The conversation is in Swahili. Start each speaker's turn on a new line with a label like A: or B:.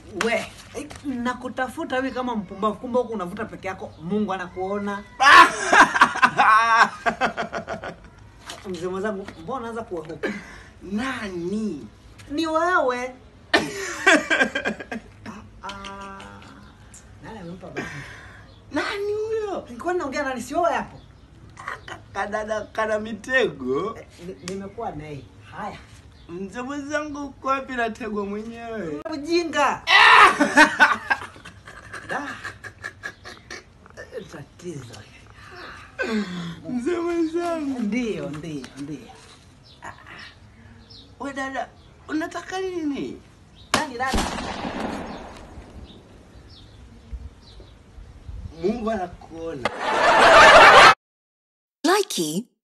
A: we eh, nakutafuta hivi kama mpumbavu, kumbe huku unavuta peke yako, Mungu anakuona. Mzee mwenzangu, mbona unaanza kuogopa?
B: Nani?
A: Ni wewe. Ah, ah. Nani amempa baba?
B: Nani huyo?
A: Nilikuwa naongea nani? Si wewe hapo?
B: Kadada kana mitego.
A: Eh, ni- Nimekuwa naye. Haya,
B: Mzee mwenzangu uko wapi na tego mwenyewe?
A: ujinga. Da. Eh, Tatizo.
B: Mzee mwenzangu.
A: Ndio, ndio, ndio.
B: We dada, unataka nini?
A: Nani dada?
B: Mungu anakuona.
C: Likey